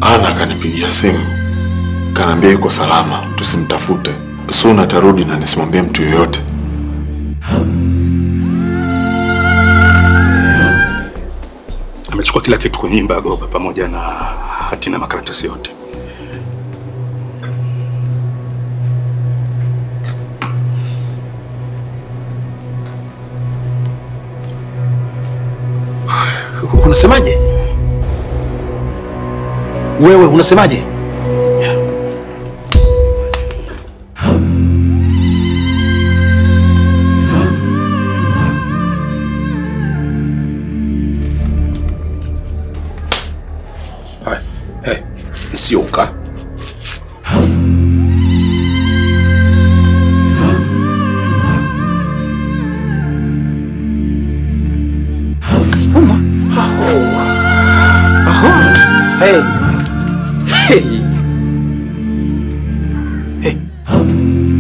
Ana akanipigia simu, kanaambia yuko salama, tusimtafute. Soon atarudi na nisimwambie mtu yoyote. Amechukua kila kitu kwenye nyumba ya Goba pamoja na hati na makaratasi yote. Unasemaje? Wewe unasemaje? Hai, hey, Sioka. Uma. Aho. Aho. Hey. Hey. Hey.